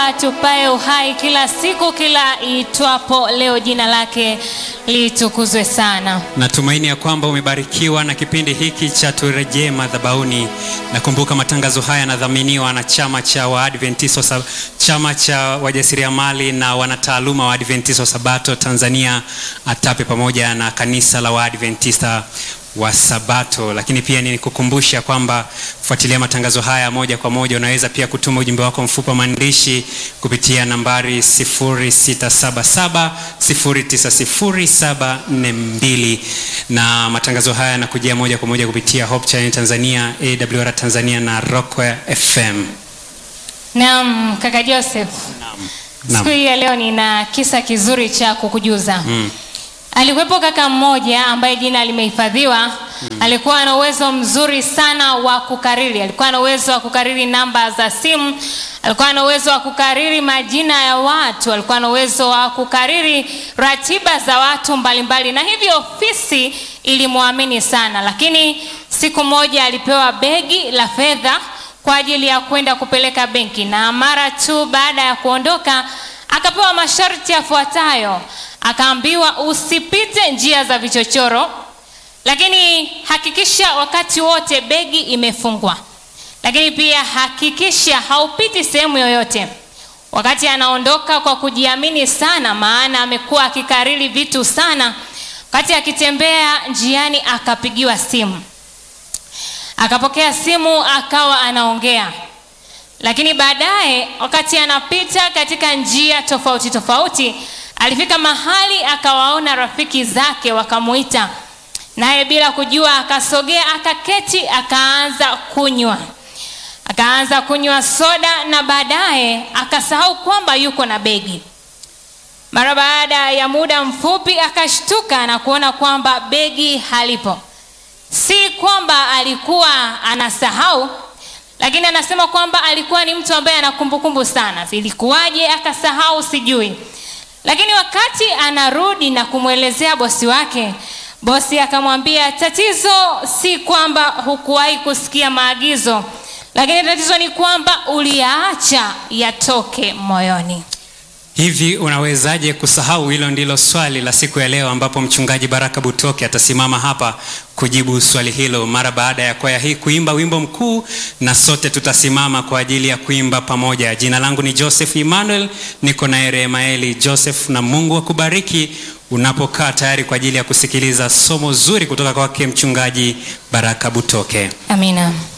Baba tupae uhai kila siku, kila itwapo leo, jina lake litukuzwe sana. Natumaini ya kwamba umebarikiwa na kipindi hiki cha turejee madhabahuni. Nakumbuka matangazo haya yanadhaminiwa na chama cha Waadventista, sa- chama cha wajasiriamali na wanataaluma wa Adventista Sabato Tanzania ATAPE, pamoja na kanisa la Waadventista wa Sabato. Lakini pia nikukumbusha kwamba kufuatilia matangazo haya moja kwa moja, unaweza pia kutuma ujumbe wako mfupi wa maandishi kupitia nambari 0677 090742 na matangazo haya yanakujia moja kwa moja kupitia Hope Channel Tanzania, AWR Tanzania na Rockwell FM. Naam, kaka Joseph, siku hii ya leo nina kisa kizuri cha kukujuza. Mm. Alikuwepo kaka mmoja ambaye jina limehifadhiwa. Alikuwa na uwezo mzuri sana wa kukariri, alikuwa na uwezo wa kukariri namba za simu, alikuwa na uwezo wa kukariri majina ya watu, alikuwa na uwezo wa kukariri ratiba za watu mbalimbali, na hivyo ofisi ilimwamini sana. Lakini siku moja alipewa begi la fedha kwa ajili ya kwenda kupeleka benki, na mara tu baada ya kuondoka akapewa masharti yafuatayo. Akaambiwa usipite njia za vichochoro, lakini hakikisha wakati wote begi imefungwa, lakini pia hakikisha haupiti sehemu yoyote. Wakati anaondoka kwa kujiamini sana, maana amekuwa akikariri vitu sana, wakati akitembea njiani akapigiwa simu, akapokea simu, akawa anaongea lakini baadaye wakati anapita katika njia tofauti tofauti, alifika mahali akawaona rafiki zake wakamuita, naye bila kujua akasogea, akaketi, akaanza kunywa, akaanza kunywa soda, na baadaye akasahau kwamba yuko na begi. Mara baada ya muda mfupi akashtuka na kuona kwamba begi halipo. Si kwamba alikuwa anasahau lakini anasema kwamba alikuwa ni mtu ambaye ana kumbukumbu sana. Zilikuwaje akasahau sijui, lakini wakati anarudi na kumwelezea bosi wake, bosi akamwambia tatizo si kwamba hukuwahi kusikia maagizo, lakini tatizo ni kwamba uliyaacha yatoke moyoni. Hivi unawezaje kusahau? Hilo ndilo swali la siku ya leo, ambapo mchungaji Baraka Butoke atasimama hapa kujibu swali hilo mara baada ya kwaya hii kuimba wimbo mkuu, na sote tutasimama kwa ajili ya kuimba pamoja. Jina langu ni Joseph Emmanuel, niko na Eremaeli Joseph, na Mungu akubariki unapokaa tayari kwa ajili ya kusikiliza somo zuri kutoka kwake mchungaji Baraka Butoke. Amina.